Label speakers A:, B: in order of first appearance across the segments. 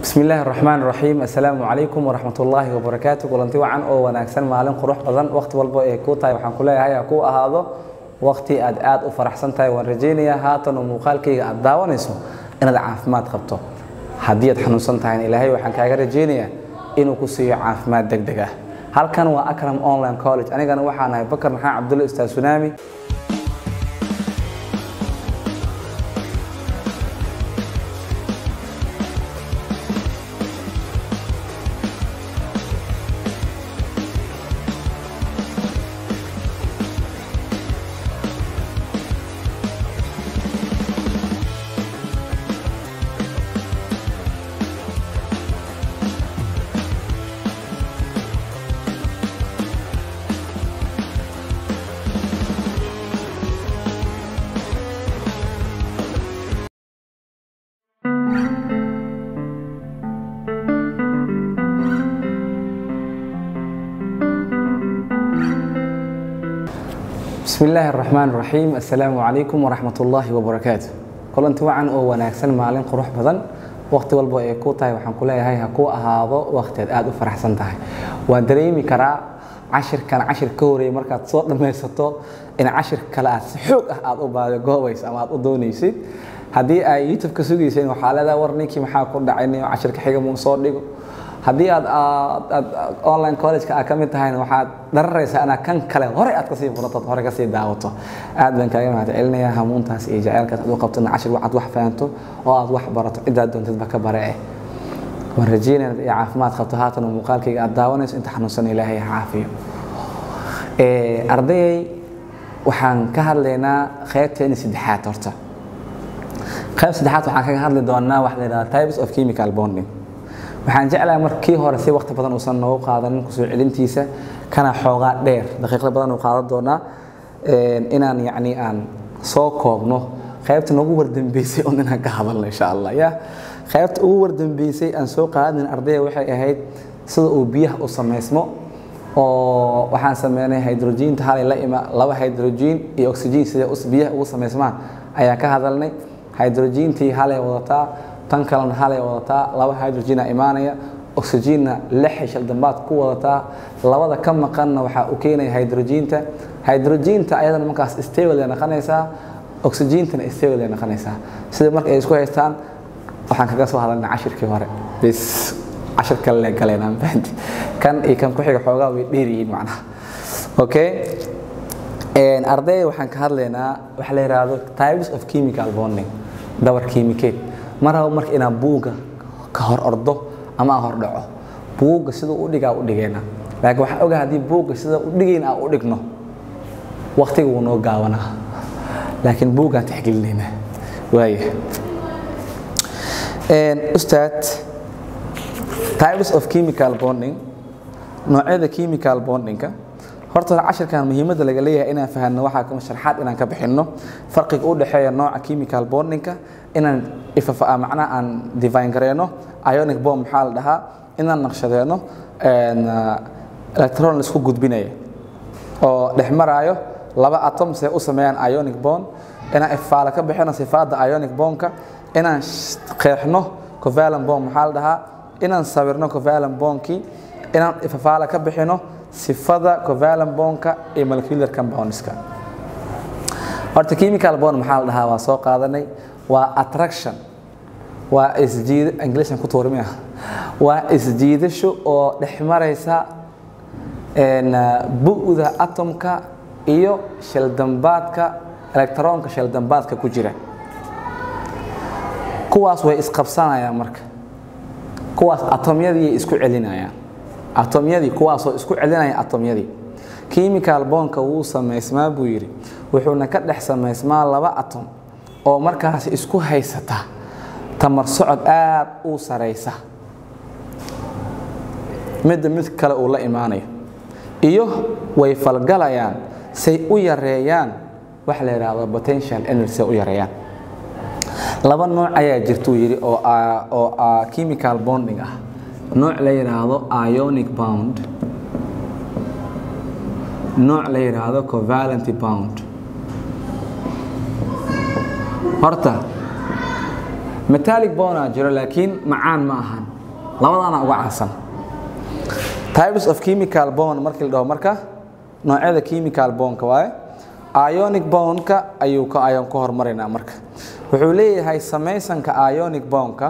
A: bismi illaahi araxmaan raxiim assalaamu calaykum waraxmat ullaahi wabarakaatu kulanti wacan oo wanaagsan maalin qurux badan waqti walba ee kuu tahay waxaan ku leeyahay ha kuu ahaado waqti aad aad u faraxsan tahay waan rajaynayaa haatan oo muuqaalkayga aad daawanayso inaad caafimaad qabto haddii aad xanuunsan tahayna ilaahay waxaan kaaga rajaynayaa inuu ku siiyo caafimaad deg deg ah halkan waa akram online college anigana waxaan ahay bakar maxaan cabdulle ustaad sunaami bismi illaahi araxmaan raxiim assalaamu calaykum waraxmat ullaahi wabarakaatu kulanti wacan oo wanaagsan maalin qurux badan waqti walba ee kuu tahay waxaan ku leeyahay ha kuu ahaado waqtiaad aad u faraxsan tahay waan dareemi karaa cashirkan cashir ka horeeyay markaad soo dhammaysato in cashir kale aad si xoog ah aad u baadagoobayso ama aad u doonaysid haddii ay youtube ka sugayseen waxaa leedahay war ninkii maxaa ku dhacay cashirka xiga muu soo dhigo haddii aad aad online college-ka aad ka mid tahayna waxaad dhararaysaa inaad kan kale hore aad kasii furato hore kasii daawato aad baan kaaga mahad celinayaa hamuuntaas iyo jaceylkaas aad u qabto in cashir aad wax fahanto oo aad wax barato ciddaad doontidba ka bare eh waan rajeynaya inaad caafimaad qabto haatan oo muuqaalkayga aad daawanayso inta xanuunsan ilaahay ha caafiyo ardayay waxaan ka hadlaynaa qaybteeni saddexaad horta qayb saddexaad waxaan kaga hadli doonaa waxa la yidhahda types of chemical bonding waxaan jeclahay markii hore si waqti badan uusan noogu qaadanin kusoo celintiisa kana xoogaa dheer daqiiqda badan uu qaadan doonaa inaan yacni aan soo koobno qaybta noogu wardambeysay un inaan ka hadalno insha allah ya qaybta ugu wardambeysay aan soo qaadanin ardayga waxay ahayd sida uu biyaha u samaysmo oo waxaan sameynay hydrogenta halay la ima laba hydrogen iyo oxygen sida biyaha ugu samaysmaan ayaan ka hadalnay hydrogentii halay wadataa tan kalena halay wadataa laba hydrogena imaanaya oxygenna lixay shaldambaad ku wadataa labada ka maqanna waxaa u keenaya hydrogenta hydrogenta ayadana markaas stable ay noqonaysaa oxygentana stable ay noqonaysaa sida marka ay isku haystaan waxaan kaga soo hadalnay cashirkii hore bis cashir kale le galeen fahanti kan iyo kan ku xiga xoogaa way dheer yihiin macnaha okay arday waxaan ka hadlaynaa waxa la yidhaahdo types of chemical bonding dabar kiimikeed ma rabo marka inaan buugga ka hor ordo ama aan hor dhaco buugga siduu u dhigaa u dhigayna laakiin waxaan ogaa haddii buugga sida u dhigayn aan u dhigno waqtiga wuu noo gaabanaa laakiin buuggaan tixgelinaynaa waaya ustaad types of chemical bonding noocyada chemical bondingka horta cashirkan muhiimadda laga leeyahay inaan fahanno waxaa kama sharxaad inaan ka bixinno farqiga u dhexeeya nooca chemical bondingka inaan ifafa macnaha aan divine gareyno ionic bomb maxaa la dhahaa inaan naqshadeeno electron laisku gudbinaya oo dhex maraayo laba atom see u sameeyaan ionic bond inaan ifaala ka bixino sifaadda ionic bombka inaan qeexno covalent bomb maxaa la dhahaa inaan sawirno covalent bombkii inaan ifafaala ka bixino sifada covalent bondka iyo molecular compoundska horta chemical bond maxaa la dhahaa waa soo qaadanay waa attraction waa isjiid inglishan ku tuurmia waa isjiidasho oo dhex maraysa bu'da atomka iyo shildambaadka electronka shildambaadka ku jira kuwaas way isqabsanayaan marka kuwaas atomyadii isku celinayaan atomyadii kuwaasoo isku celinaya atomyadii chemical bondka wuu samaysmaa buu yidhi wuxuuna ka dhex samaysmaa laba atom oo markaas isku haysata tamar socod aad u saraysa midda mid kale uu la imaanayo iyo way falgalayaan say u yareeyaan waxa la yidhaahdo potential energy say u yareeyaan laba nooc ayaa jirtuu yidhi oo oo chemical bonding ah nooc la yidhaahdo ionic bound nooc la yidhaahdo covalent bound horta metallic bona jiro laakiin macaan ma ahan labadaana uga caansan types of chemical bond markii la dhaho marka noocyada chemical bondka waaye ionic bondka ayuu ka ayon ku hormaraynaa marka wuxuu leeyahay samaysanka ionic bondka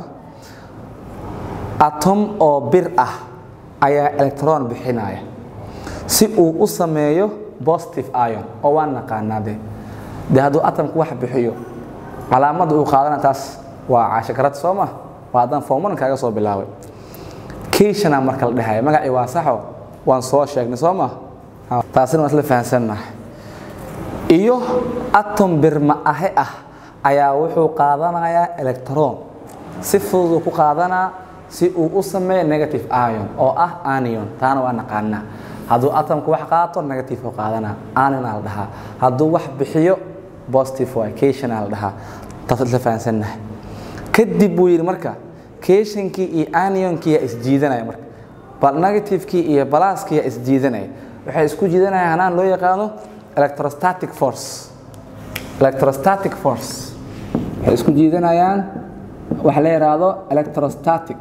A: atom oo bir ah ayaa electron bixinaya si uu u sameeyo positive ion oo waan naqaanaa de de hadduu atomku wax bixiyo calaamadda uu qaadana taas waa caashakarad soo ma waa haddaan formulan kaaga soo bilaabay kiishana marka la dhahaya magacii waa saxo waan soo sheegnay soo ma taasina waan isla fahansannahay iyo atom birma ahe ah ayaa wuxuu qaadanayaa electron si fudud uu ku qaadanaa si uu u sameeyo negative ion oo ah anion taana waa naqaanaa hadduu atomku wax qaato negative u qaadanaa anion aa la dhahaa hadduu wax bixiyo positive waa cation aa la dhahaa taas isla fahansannahay kadib buu yidhi marka cationkii iyo anionkii yaa isjiidanaya marka bal negativekii iyo balaaskii yaa isjiidanaya waxay isku jiidanayaan hanaan loo yaqaano electrostatic force electrostatic force waxay isku jiidanayaan waxa la yidhaahdo electrostatic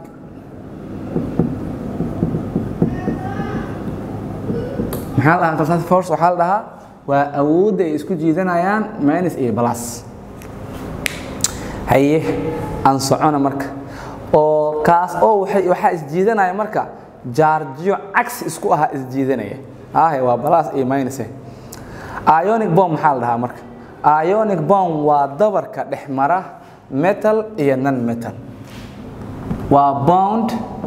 A: maxaa la dhahaa electrostatic force waxaa la dhahaa waa awoodda ay isku jiidanayaan minus iyo plus haye aan socona marka oo kaas oo waxay waxaa isjiidanaya marka jaarjiyo cagsi isku ahaa isjiidanaya ahe waa plus iyo minus ionic bomb maxaa la dhahaa marka ionic bomb waa dabarka dhex mara metal iyo non metal waa bound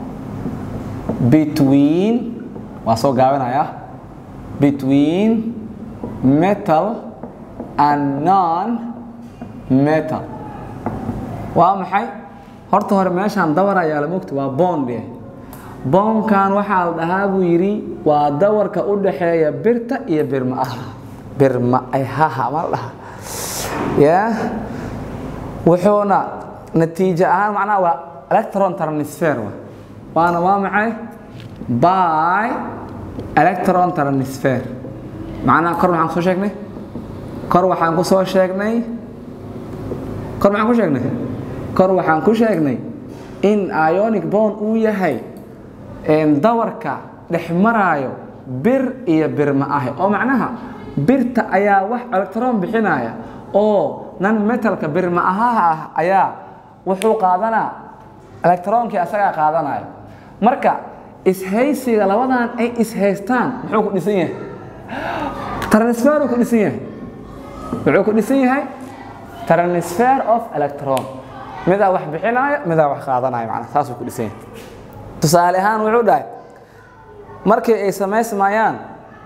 A: between waa soo gaabinaya between metal and non metal waa maxay horta hore meeshaan dabar ayaa la mogta waa bond boonkan waxaa la dhahaa buu yidhi waa dawarka u dhaxeeya birta iyo birma ah birma ayhaha ma la dhahaa ya wuxuuna natiijo ahaan macnaha waa electron transfer wa waana waa maxay by electron transfer macnaha kor maxaan kusoo sheegnay kor waxaan ku soo sheegnay kor maxaan ku sheegnay kor waxaan ku sheegnay in ionic bond uu yahay dawarka dhex maraayo bir iyo birma ahe oo macnaha birta ayaa wax electron bixinaya oo nan metalka birma ahaha ah ayaa wuxuu qaadanaa electronkii asagaa qaadanaya marka ishaysiga labadan ay ishaystaan muxuu ku dhisan yahay transferuu ku dhisan yahay wuxuu ku dhisan yahay transfer of electron midaa wax bixinaayo midaa wax qaadanaya macnaa saasuu ku dhisan yahay tusaale ahaan wuxuu dhahay markii ay samaysmayaan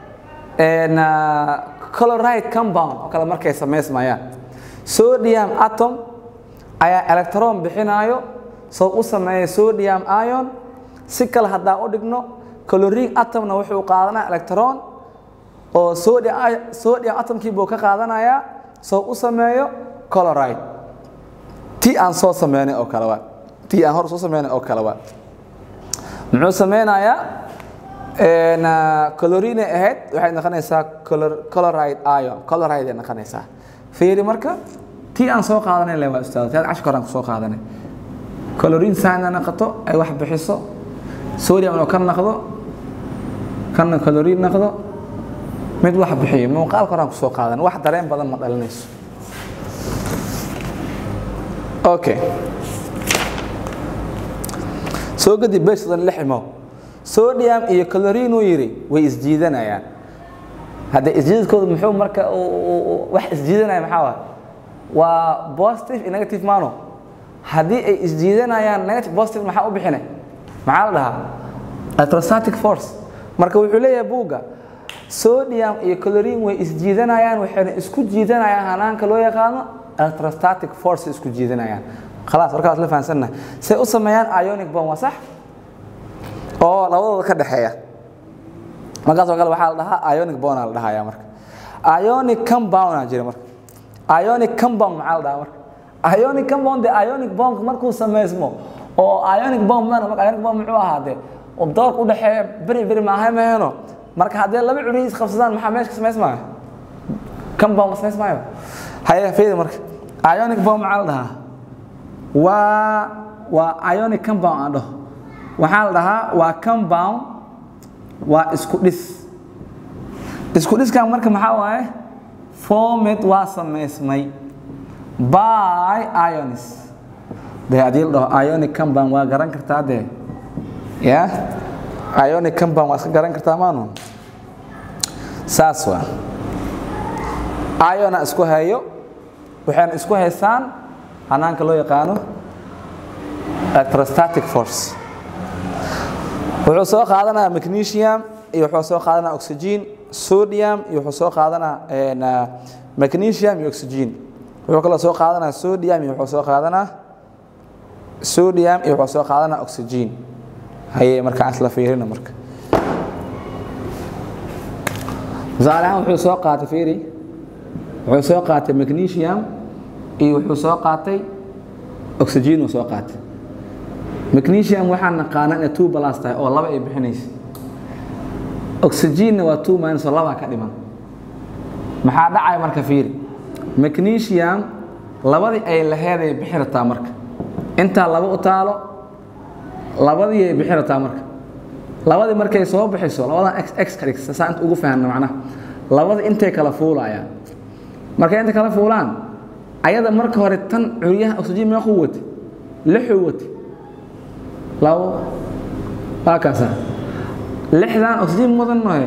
A: coloride compound oo kale markay samaysmayaan sodium atom ayaa electron bixinaayo soo u sameeya sodium ion si kale haddaan u dhigno chlorine atomna wuxuu qaadanaya electron oo sodium atomkii buu ka qaadanayaa soo u sameeyo coloride ti aan soo sameynay oo kale waa ti aan hor soo sameynay oo kale waa muxuu sameynayaa colorine ahayd waxay noqonaysaa coloride ion coloride ay noqonaysaa fiiri marka tii aan soo qaadanay le waa ustaad tii cashka horaan kusoo qaadanay colorine saana noqoto ay wax bixiso sodium oo ka noqdo kana colorine noqdo mid wax bixiyo muuqaalka horaan kusoo qaadanay wax dareen badan ma dhalinayso okay soo kadib beeshadan lix imo sodium iyo chlorine uu yidhi way isjiidanayaan hadde isjiidadkooda muxuu marka wax isjiidanaya maxaa waa waa positive iyo negative mano haddii ay isjiidanayaan negative positive maxaa u bixinay maxaa la dhahaa electrostatic force marka wuxuu leeyahay buugga sodium iyo chlorine way isjiidanayaan waxayna isku jiidanayaan hanaanka loo yaqaano electrostatic force isku jiidanayaan khalaas markaas la fahansannahay say u sameeyaan ionic bomb waa sax oo labadooda ka dhexeeya markaasoo kale waxaa la dhahaa ionic bona la dhahaya marka ionic compound jira marka ionic compound maxaa la dhahaa marka ionic compound de ionic bomb markuu sameysmo oo ionic bomb mana marka ionic bomb muxuu ahaadee oo doorka u dhexeeya beri beri maahay maheno marka haddii laba culi is qabsadaan maxaa meesha ka samaysmaayo compound ka samaysmaayo haye fiidi marka ionic bomb maxaa la dhahaa waa waa ionic compound aan dhaho waxaa la dhahaa waa compound waa isku dhis isku dhiskan marka maxaa waaye formed waa samaysmay by ionis dee haddii la dhaho ionic compound waa garan kartaa dee ya ionic compound waa iska garan kartaa maanu saas waa iona isku hayo waxayna isku haystaan hanaanka loo yaqaano electrostatic force wuxuu soo qaadanaa magnesium iyo wuxuu soo qaadanaa oxygen sodium iyo wuxuu soo qaadanaa magnesium iyo oxygen wuxuu kaloo soo qaadanaa sodium iyo wuxuu soo qaadanaa sodium iyo wuxuu soo qaadanaa oxygen haye marka aan isla fiirina marka tusaale ahaan wuxuu soo qaatay fiiri wuxuu soo qaatay magnesium iyo wuxuu soo qaatay oxygen uu soo qaatay magnesium waxaan naqaana inay two plus tahay oo laba ay bixinaysa oxygenna waa two minus oo labaa ka dhiman maxaa dhacaya marka fiiri magnesium labadii ay laheed ay bixi rataa marka intaa laba u taalo labadii ay bixi rataa marka labadii markay soo bixiso labadan x x ka dhigsa saa inta ugu fahanna macnaha labadii intay kala fuulayaan markay inta kala fuulaan ayada marka hore tan curyaha oxygen meequu wate lixuu wate labo waa kaasa lixdan oxygen mudan nohe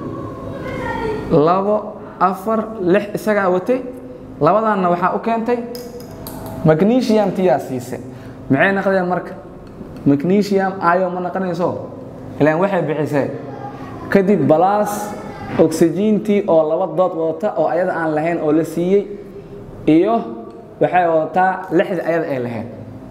A: labo afar lix isagaa watay labadanna waxaa u keentay magnesium tiyaa siise maxay naqdeen marka magnesium ayo ma naqanayso ilaan waxay bixisee kadib balaas oxygentii oo laba dood wadata oo ayada aan lahayn oo la siiyey iyo waxay wadataa lixdii ayada ay lahayn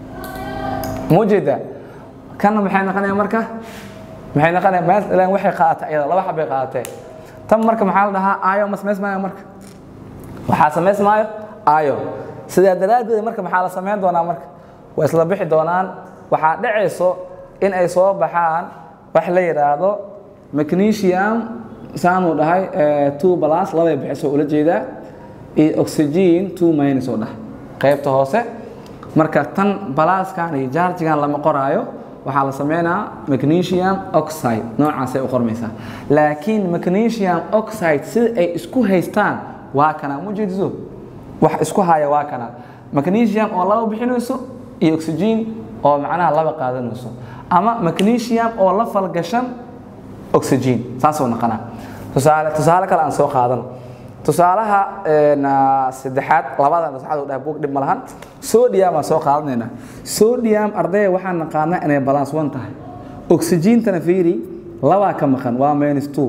A: muu jeedaa kanna maxay naqanaya marka maxay naqanaya meel ilaan waxay qaadatay ayada laba xabbay qaadatee tan marka maxaa la dhahaa ayo ma samaysmaayo marka waxaa samaysmaayo ayo sidaa daraaddeed marka maxaa la samayn doonaa marka way isla bixi doonaan waxaa dhacayso in ay soo baxaan wax la yidhaahdo magnesium saanuu dhahay two plus labay bixiso ula jeedaa iyo oxygen two minus oo dhah qaybta hoose marka tan balaaskan iyo jarjigan lama qoraayo waxaa la sameynaa magnesium oxide noocaasay u qormaysaa laakiin magnesium oxide sida ay isku haystaan waa kana mujeediso wax isku haya waa kana magnesium oo laba bixinayso iyo oxygen oo macnaha laba qaadanayso ama magnesium oo la falgashan oxygen saasoo naqanaa tusaale tusaale kale aan soo qaadano tusaalaha saddexaad labadan saddexaad oo dhahay buug dhib ma lahan sodium aan soo qaadanayna sodium ardayga waxaan naqaanaa inay balance one tahay oxygentana fiiri labaa ka maqan waa minus two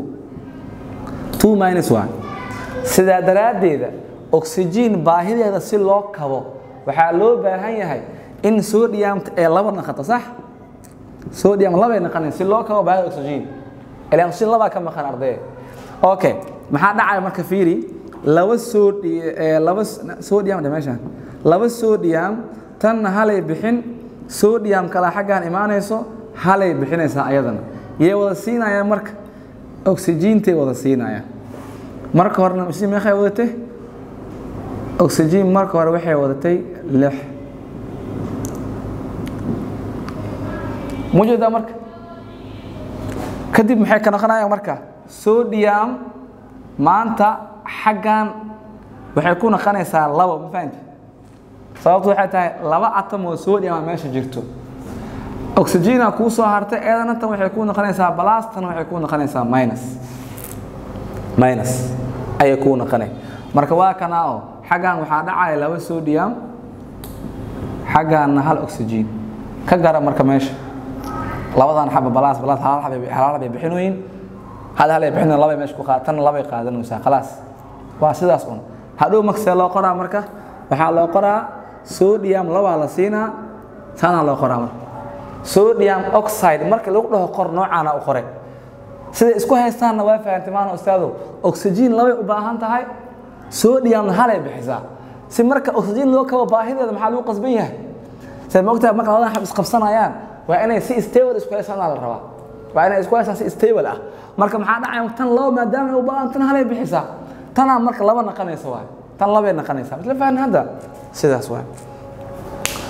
A: two minus one sidaa daraaddeeda oxygen baahideeda si loo kabo waxaa loo baahan yahay in sodiumta ee laba naqato sax sodium labay naqanayn si loo kabo baahida oxygen ilaan oxygen labaa ka maqan ardayga okay maxaa dhacaya marka fiiri laba sodi laba sodium dhe meeshaan laba sodium tanna halay bixin sodium kale xaggaan imaanayso halay bixinaysaa ayadana yay wada siinayaan marka oxygentay wada siinayaan marka horena oxygen meeqay wadatay oxygen marka hore waxay wadatay lix mujeedaa marka kadib maxay ka noqonayaan marka sodium maanta xaggan waxay ku naqanaysaa labo ma fahanti sababtu waxay tahay laba atom oo sodium a meesha jirto oxygena kuu soo hartay eedana tan waxay ku noqonaysaa balas tan waxay ku noqonaysaa minus minus ayay kuu noqonay marka waa kana oo xaggan waxaa dhacaya laba sodium xagganna hal oxygen ka gara marka meesha labadan xaba balas balas hal hal bay bixinooyin hal hal ay bixin labay meesha ku qaatan labay qaadanaysaa khalaas waa sidaas un hadhow maksee loo qoraa marka waxaa loo qoraa sodium labaa la siinaa saanaa loo qoraa marka sodium oxide marka lagu dhaho qor noocaana u qoray siday isku haystaanna waa fahantay maana ustaado oxygen labay u baahan tahay sodiumna halay bixisaa si marka oxygen loo kabo baahideeda maxaa lagu qasban yahay say moogtahay marka labadan xab isqabsanayaan waa inay si stable isku haystaanaa la rabaa waa inay isku haystaan si stable ah marka maxaa dhacaya tan laba maadaama ay u baahan tan halay bixisaa tanaa marka laba naqanaysa waay tan labay naqanaysaa misla fahni hadda sidaas waay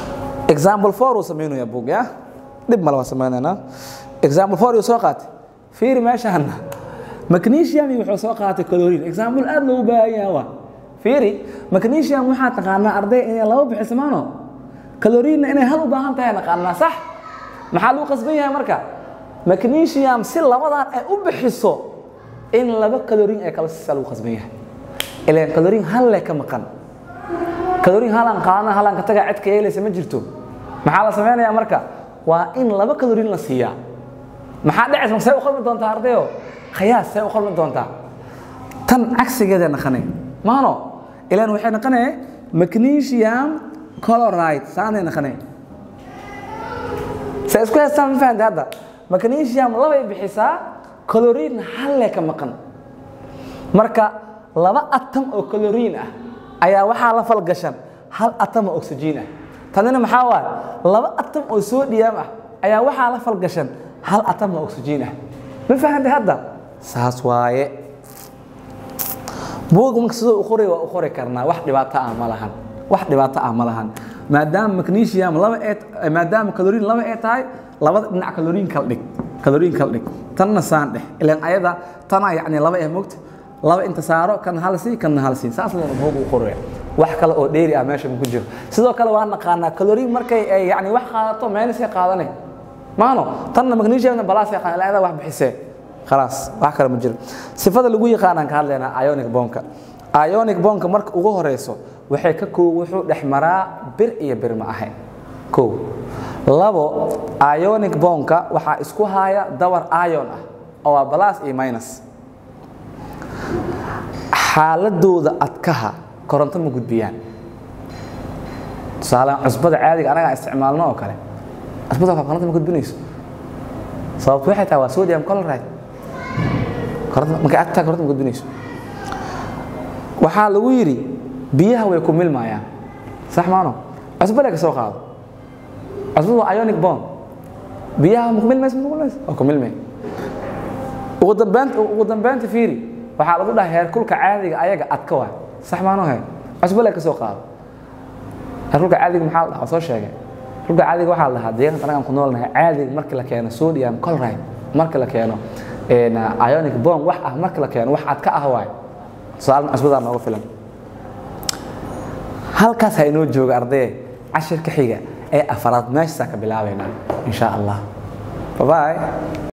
A: example four uu samaynaya bug ya dhib male waa samaynaynaa example four uu soo qaatay fiiri meeshaana magnesium wuxuu soo qaatay chlorine example aad loogu baahan yahay waa fiiri magnesium waxaa taqaanaa arday inay laba bixismaano chlorine inay hal u baahan tahay naqaanaa sax maxaa lagu qasban yahay marka magnesium si labadan ay u bixiso in laba chlorine ay kala siisa lagu qasban yahay ilaan chlorine hal le ka maqan chlorine halaan qaadana halaan ka tagaa cidka yeelaysa ma jirto maxaa la samaynayaa marka waa in laba chlorine la siiyaa maxaa dhacaysa say u qalmi doontaa ardayo khayaas say u qalmi doontaa tan cagsigeeda naqanay maano ilaan waxay naqanee magnesium chloride saanay naqanay se isku haystaan ma fahamtay hadda magnesium labay bixisaa chlorine halle ka maqan marka laba atom oo chlorine ah ayaa waxaa la falgashan hal atom oo oxygen ah tanina maxaa waaye laba atom oo sodium ah ayaa waxaa la falgashan hal atom oo oxygen ah ma fahamtay hadda saas waaye buug marka sidoo u qoray waa u qori karnaa wax dhibaato ah ma lahan wax dhibaato ah ma lahan maadaama magnesium laba ee maadaama chlorine laba ee tahay labada dhinac chlorine kala dhig chlorine kala dhig tanna saan dheh ilaan ayada tana yacni laba ee mogta laba inta saaro kan hal sii kan hal sii saas leena buug u qoraya wax kale oo dheeri ah meesha ku jiro sidoo kale waa naqaanaa chlorine markay ay yacni wax qaadato meenisay qaadanay maano tanna magnesiumna balaasay qaadan wax bixisee khalaas wax kale ma jiro sifada lagu yaqaanaan ka hadlaynaa ionic bonka ionic bonka marka ugu horeyso waxay ka koo wuxuu dhex maraa bir iyo bir ma ahayn kow labo ionic bonka waxaa isku haya dawar ion ah oo waa plus iyo minus xaaladooda adkaha koronto ma gudbiyaan tusaale cusbada caadiga anagaa isticmaalno oo kale cusbada koronto ma gudbinayso sababtu waxay tahay waa sodium chloride markay agtaa koronto ma gudbinayso waxaa lagu yidhi biyaha way ku milmayaan sax maano cusbada ka soo qaado cusbada waa ionic bond biyaha ma ku milmaysa ma ku milmaysa waa ku milmay ugu dambeynta ugu dambeynta fiiri waxaa lagu dhahay heerkulka caadiga ayaga adka waay sax maano he cusbada ka soo qaado heerkulka caadiga maxaa la dhahaa soo sheegay heerkulka caadiga waxaa la dhahaa deegaanka anagaan ku noolnahay caadiga markii la keeno sodium chloride markii la keeno ionic bond wax ah markii la keeno wax adka ah waay su-aal cusbadaa nooga filan halkaas ha inoo jooga ardaye cashirka xiga ee afaraad meeshaasaa ka bilaabaynaa in sha allah babaay